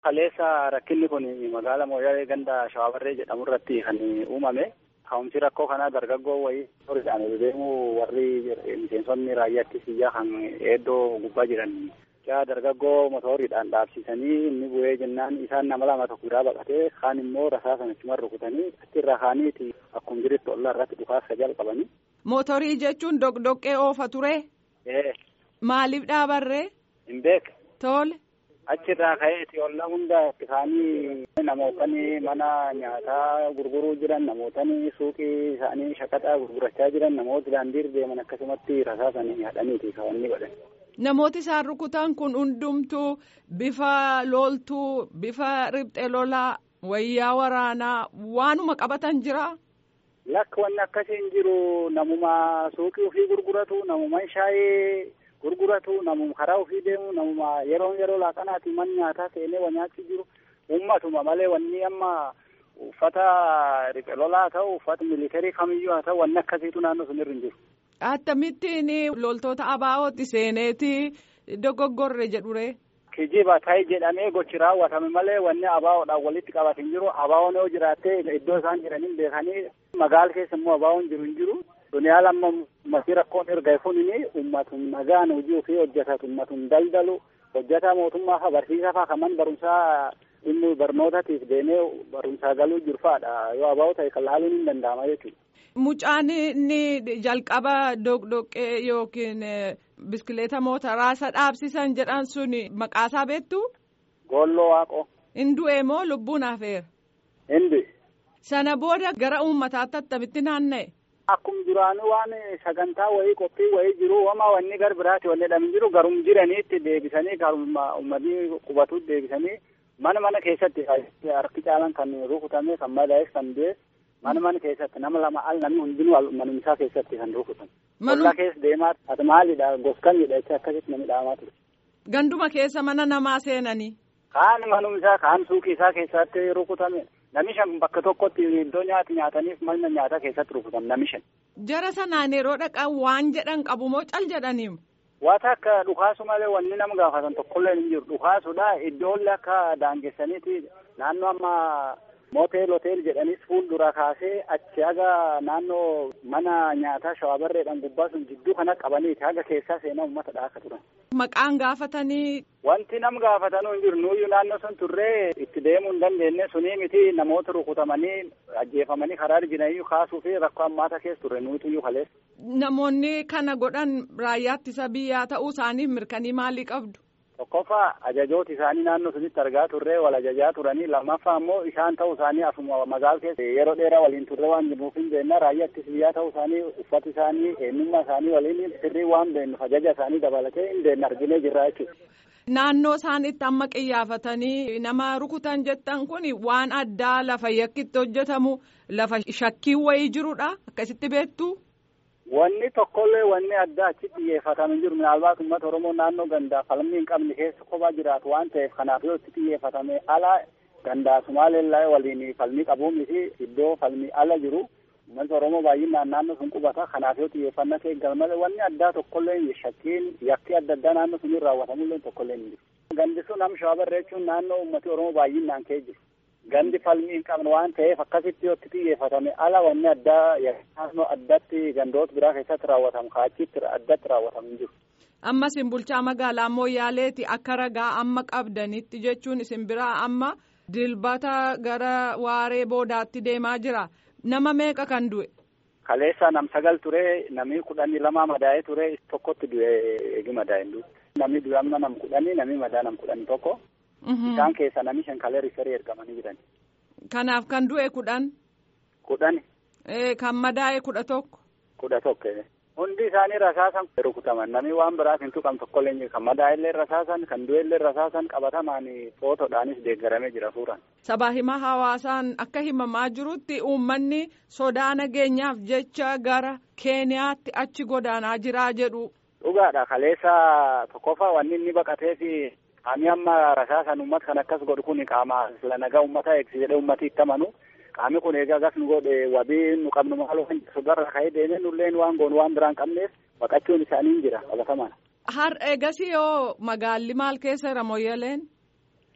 Kaleessa rakkinni kun magaala Mooyyalee ganda Shawaabarree jedhamu irratti kan uumame. Ka'umsi rakkoo kanaa dargaggoo wayii horiidhaan deemu warri miseensonni raayyaa ittisa kan eeddoo gubbaa jiran. Yaa dargaggoo motoriidhaan dhaabsisanii inni bu'ee jennaan isaan nama lama tokko biraa baqatee kaan immoo rasaasaan achumaan rukutanii achirraa kaaniiti akkuma jirutti ollaa irratti dhukaasa jalqabanii. Mootorii jechuun dogdoqqee oofa ture. Ee. Maaliif dhaabarree? Hin beek. Tole. Achirraa ka'eeti olla hunda isaanii namootni mana nyaataa gurguruu jiran namootni suuqii isaanii shaqaxaa gurgurachaa jiran namoota daandii deeman akkasumatti rasaasanii hadhaniiti kan inni godhan. Namooti isaan rukutan kun hundumtuu bifa loltuu bifa riphxee lolaa wayyaa waraanaa waanuma qabatan jira. Lakka wanni akkasiin jiru namuma suuqii ofii gurguratu namuma shaayee gurguratu namuma karaa ofii deemu namuma yeroo yeroo laaqanaati man nyaataa seenee wa nyaachuu jiru ummatuma malee wanni amma uffata riphee lolaa haa ta'u uffata militarii kamiyyuu haa ta'u wanni akkasiitu naannoo sun irra hin jiru. Akkamittiin loltoota abaa'ootti seeneeti dogoggorre jedhure. Kijiba ta'e jedhamee gochi raawwatame malee wanni abaa'oodhaan walitti qabate hin jiru abaa'oon yoo jiraatte iddoo isaan jiraniin beekanii magaala keessa immoo abaa'oon jiru hin jiru. Duniyaa lamma uummatni rakkoon erga funini uummatun nagaan hojii ofii hojjetatu uummatun daldalu hojjetaa mootummaa fa barsiisaa fa kaman barumsaa dhimmu barnootatiif deemee barumsaa galuu jiru fa'aadha yoo abaa'oo ta'e kan laaluun hin danda'ama jechuudha. Mucaan inni jalqaba doqdoqqee yookiin biskileeta mootaraa isa dhaabsisan jedhan sun maqaasaa beektu? Goolloo Waaqoo. Hin du'e moo lubbuun hafeera? Hindi. Sana booda gara uummataatti attamitti naanna'e? Akkuma duraanii waan sagantaa wayii qophii wayii jiru wama wanni gar biraati wanni jedhamu jiru garum jiraniitti deebisanii garuma uummatni qubatuutti deebisanii mana mana keessatti harki caalan kan rukutame kan madaa'es kan du'e mana mana keessatti nama lama al namni hundinuu manumsaa keessatti kan rukutan. Ollaa keessa deemaa ati maalidha goskamidha jecha akkasitti namni dhaamaa ture. Ganduma keessa mana namaa seenanii. Kaan manumsaa kaan suuqii isaa keessatti rukutame. Nami shan bakka tokkotti iddoo nyaati nyaataniif mana nyaataa keessatti rukutan nami shan. Jara sanaan yeroo dhaqan waan jedhan qabu moo cal jedhaniimu? Waata akka dhukaasu malee wanni nama gaafatan tokkollee hin jiru. Dhukaasudha iddoollee akka daangessaniiti naannoo amma mootel hotel jedhanis fuuldura kaasee achi haga naannoo mana nyaataa shawaabarreedhaan gubbaa sun jidduu kana qabaniiti haga keessaa seenaa uummata dhaaka turan. Maqaan gaafatanii. Wanti nam gaafatanuu hin jiru nuyyuu naannoo sun turree itti deemuu hin dandeenye sunii miti namoota rukutamanii ajjeefamanii karaa jiraniyyuu kaasuu fi rakkoo ammaata keessa turre nuutiyyuu kaleessa. Namoonni kana godhan raayyaa ittisa biyyaa ta'uu isaaniif mirkanii maalii qabdu? Tokkoffaa ajajooti isaanii naannoo sunitti argaa turre wal ajajaa turanii lammaffaa immoo isaan ta'uu isaanii asuma magaala keessa yeroo dheeraa waliin turre waan jiruuf hin beekna raayyaa ittisa biyyaa ta'uu isaanii uffata isaanii eenyummaa isaanii waliin sirrii waan beennuuf ajaja isaanii dabalatee hin beekne arginee jirra jechuudha. Naannoo isaan itti amma qiyyaafatanii nama rukutan jettan kun waan addaa lafa yakkitti hojjetamu lafa shakkii wayii jirudha akkasitti beektu. Wanni tokkollee wanni addaa achitti xiyyeeffatame jiru minaalbaat uummata Oromoo naannoo gandaa falmii hin qabne keessa kophaa jiraatu waan ta'eef kanaaf yoo itti xiyyeeffatame ala gandaa Sumaaleellaa waliin falmii qabuun miti iddoo falmii ala jiru uummata Oromoo baay'inaan naannoo sun qubata kanaaf yoo xiyyeeffannaa ta'e galmalee wanni addaa tokkollee shakkiin yakki adda addaa naannoo sun raawwatamullee tokkollee hin jiru. Gandi sun am shawaabarree jechuun naannoo uummati Oromoo baay'inaan ka'ee jiru. Gandi falmii hin qabne waan ta'eef akkasitti yoo itti xiyyeeffatame ala wanni addaa naannoo addatti gandoota biraa keessatti raawwatamu kaachitti addatti raawwatamu hin jiru. Amma isin bulchaa magaalaa Mooyaaleeti akka ragaa amma qabdanitti jechuun isin biraa amma dilbata gara waaree boodaatti deemaa jira. Nama meeqa kan du'e? Kaleessa nam sagal ture namni kudhanii lama madaa'ee ture tokkotti du'e eegi madaa'een du'e. Namni du'e amma nam kudhanii namni madaa nam kudhanii tokko. Isaan keessa namni shan kalee rifarii ergamanii jiran. Kanaaf kan du'e kudhan. Kudhani. Kan madaa'e kudha tokko. Kudha tokko. Hundi isaanii rasaasan rukutaman namni waan biraaf hin tuqam tokkollee jiru kan madaa'ellee rasaasan kan du'ellee rasaasan qabatamaan footoodhaanis deeggaramee jira suuraan. Sabaa himaa hawaasaan akka himamaa jirutti uummanni sodaa nageenyaaf jecha gara Keeniyaatti achi godaanaa jiraa jedhu. Dhugaadha kaleessa tokkoffaa wanni inni baqatee fi qaamni amma rasaasan uummata kan akkas godhu kun qaama sila nagaa uummata eegsi jedhee uummati itti amanu. qaamni kun egaa gas nu godhe wabii nu qabnu maaloo kan sodarra ka'ee deemee nulleen waan goonu waan biraan qabneef baqachuun isaanii jira qabatamaan. Har eegas yoo magaalli maal keessa jira mooyyaleen?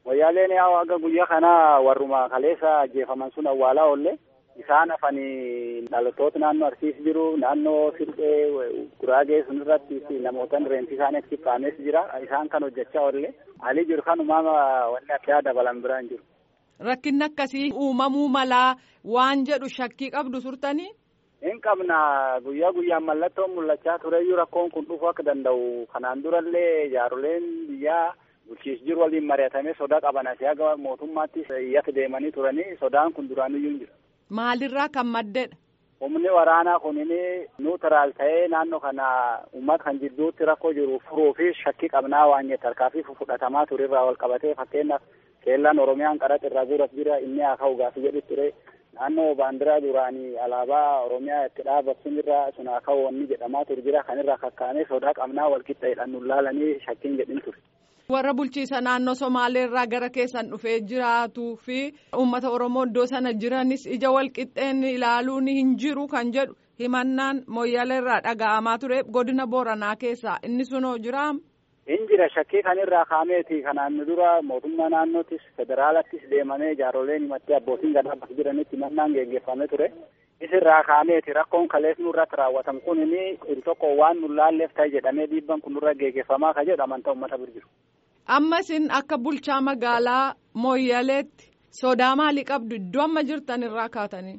Moyyaaleen yaa aga guyyaa kana warruma kaleessa ajjeefaman sun awwaalaa oolle isaan hafanii dhalattoota naannoo Arsiis jiru naannoo Sirxee Guraagee sun irratti namootan reensi isaanii achi kaames jira isaan kan hojjechaa oolle alii jiru kan uumama wanni addaa dabalan biraan jiru. Rakkinni akkasii uumamuu malaa waan jedhu shakkii qabdu turtanii. Hin qabna guyyaa guyyaan mallattoon mul'achaa tureyyuu rakkoon kun dhufuu akka danda'u kanaan durallee jaaroleen biyyaa bulchiis jiru waliin mari'atamee sodaa qaban asii haga mootummaattis iyyata deemanii turanii sodaan kun duraaniyyuu hin jiru. Maalirraa kan maddedha? Humni waraanaa kunin nuutiraal ta'ee naannoo kana uummata kan jidduutti rakkoo jiru furuu fi shakkii qabnaa waan jettu harkaa fi fudhatamaa ture irraa wal qabatee fakkeenyaaf keellaan Oromiyaan qaraxa irraa guuras jira inni haa ka'u gaafa jedhu ture. naannoo baandiraa duraanii alaabaa oromiyaa itti dhaabatun irraa sun haa ka'u wanni jedhamaa ture jira kan irraa kakkaanee sodaa qabnaa wal qixxeedhaan nu laalanii shakkiin jedhin ture. Warra bulchiisa naannoo Somaaleerraa gara keessan dhufee jiraatuu fi uummata Oromoo iddoo sana jiranis ija wal qixxeen ilaaluun hin jiru kan jedhu himannaan Moyyaleerraa dhaga'amaa ture godina Booranaa keessaa inni sunoo jiraa? Hin jira shakkii kan irraa kaameeti kanaan dura mootummaa naannoottis federaalattis deemamee jaaroleen himattee abbootiin gadaa bakka jiranitti himannaan geggeeffamee ture. Isirraa kaameeti rakkoon kalees nurratti raawwatamu kun inni il tokko waan nu laalleef ta'e jedhamee dhiibban kun nurra geggeeffamaa ka jedhu amantaa uummata bira jiru. Amma isin akka bulchaa magaalaa Mooyyaleetti sodaa maalii qabdu iddoo amma jirtan irraa kaatanii?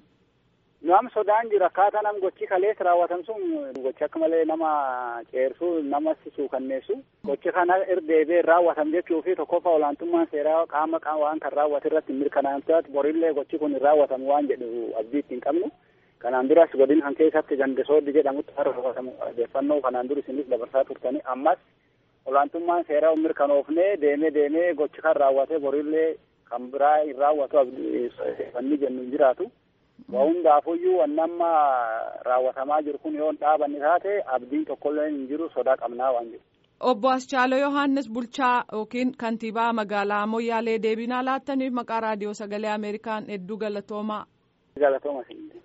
Nam sodaan jira akkaataa nam gochi kalees raawwatan sun gochi akka malee nama ceersuu nama suukanneessu gochi kana irdeebee raawwatan jechuu fi tokkoffaa olaantummaan seeraa qaama waan kan raawwate irratti mirkanaa'amteet borillee gochi kun hin raawwatamu waan jedhu abdii ittiin qabnu. Kanaan duras godina kan keessatti gandisooddi jedhamutti kan raawwatamu odeeffannoo kanaan dur isinis dabarsaa turtanii ammas olaantummaan seeraa mirkanoofnee deemee deemee gochi kan raawwate borillee kan biraa hin raawwatu wanni jennu hin jiraatu. Waa hundaafuyyuu wanni amma raawwatamaa jiru kun yoo hin dhaabanne taate abdiin tokkollee hin jiru sodaa qabnaa waan jiru. Obbo Aschaaloo Yohaannis bulchaa yookiin kantiibaa magaalaa Moyyaalee deebinaa laattaniif maqaa raadiyoo sagalee Ameerikaan hedduu galatoomaa. Galatooma